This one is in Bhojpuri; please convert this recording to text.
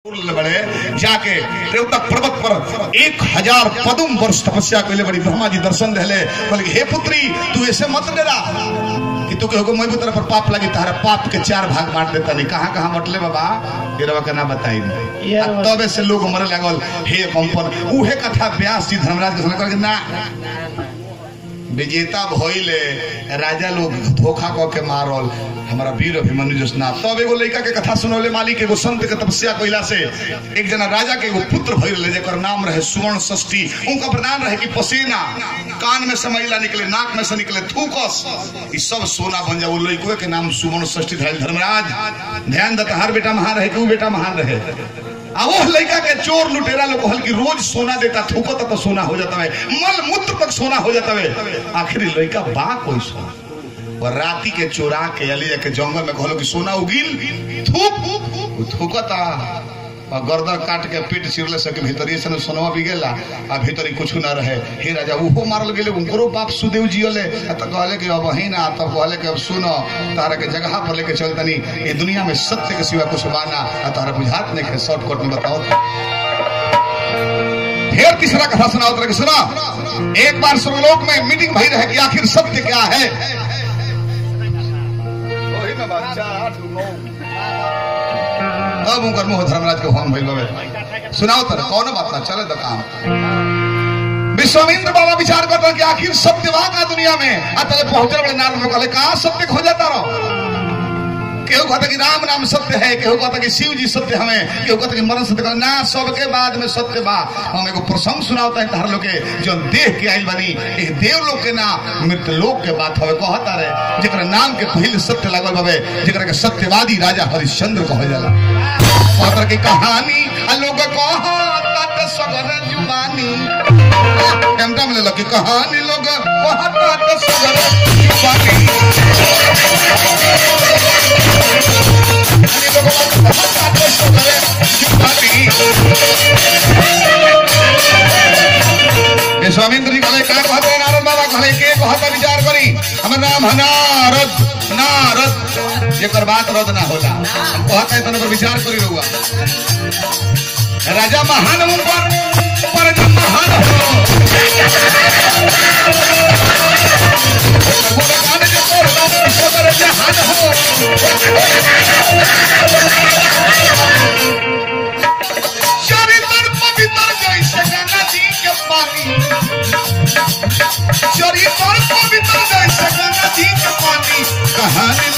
बड़े जाके रेवतक पर्वत पर एक हजार पदुम वर्ष तपस्या कैले बड़ी ब्रह्मा जी दर्शन रहले कहले हे पुत्री तू ऐसे मत डरा कि तू कहो मैं तरफ पर पाप लगी तारा पाप के चार भाग बांट देता नहीं कहाँ कहाँ मटले बाबा ये रवा के ना बताई नहीं ये आ तबे से लोग मरे लगल हे कंपन उहे कथा व्यास जी धर्मराज के सुना कहलके ना विजेता भइले राजा लोग धोखा क के मारल हमारा वीर अभिमन्यु जोशना तब एगो लड़का के कथा सुनौले मालिक एगो संत के तपस्या कइला से एक जना राजा के एगो पुत्र भइल रहे जेकर नाम रहे सुवर्ण षष्ठी उनका प्रधान रहे कि पसीना कान में से मैला निकले नाक में से निकले थूकस ई सब सोना बन जाओ लड़को के नाम सुवर्ण षष्ठी धरल धर्मराज ध्यान दत हर बेटा महान रहे कि ऊ बेटा महान रहे आ वो लड़का के चोर लुटेरा लोग कहल कि रोज सोना देता थूकता तो सोना हो जाता है मल मूत्र तक सोना हो जाता है आखिर लड़का बा कोई सोना और राती के चोरा के अली के जंगल में कहलो कि सोना उगिल थूक उ थूकता और गर्दन काट के पीठ चिरले सके भीतर से सोनवा भी गेला आ भीतर कुछ ना रहे हे राजा उहो मारल गेले उनकरो बाप सुदेव जियले आ त कहले कि अब ही ना तब कहले कि अब सुनो तारा के जगह पर लेके चल तनी ये दुनिया में सत्य के सिवा कुछ बाना आ तारा बुझात नहीं है शॉर्टकट में बताओ फिर तीसरा कथा सुनाओ तरह के सुना एक बार स्वर्गलोक में मीटिंग भई रहे कि आखिर सत्य क्या है वही ना बात, चार, आठ, नौ। तब उनकर मुंह धर्मराज के होम भइल बाबे सुनाओ तर कौन बात ना चले तो काम विश्वामित्र बाबा विचार करता कि आखिर सत्य वहां का दुनिया में अतले पहुंचे बड़े नारद में कहले कहां सत्य खो जाता रहो केहू कहता कि राम नाम सत्य है केहू कहता कि शिव जी सत्य हमें केहू कहता कि मरण सत्य कहता ना सबके बाद में सत्य बा हम एगो प्रसंग सुनावता है तार लोग के जो देह के आइल बनी एक देव लोग के ना मृत लोक के बात हवे कहता रहे जेकरा नाम के पहले सत्य लगल बाबे जेकरा के सत्यवादी राजा हरिश्चंद्र कहल जाला कहता की कहानी आ लोग कहता सगर जुबानी कैमरा में ले लो कि कहानी लोग कहता सगर जुबानी स्वामींद्र जी कहले का कहते हैं नारद बाबा कहले के कहता विचार करी हमर नाम है नारद नारद जेकर बात रद ना होला कहता है तने पर विचार करी रहुआ राजा महान मुंह पर पर जब महान हो बोले कान जो तोड़ इसको करे जहान हो चरित्र पवित्र जैसे गंगा जी के पानी चरित्र पवित्र जैसे गंगा जी के पानी कहानी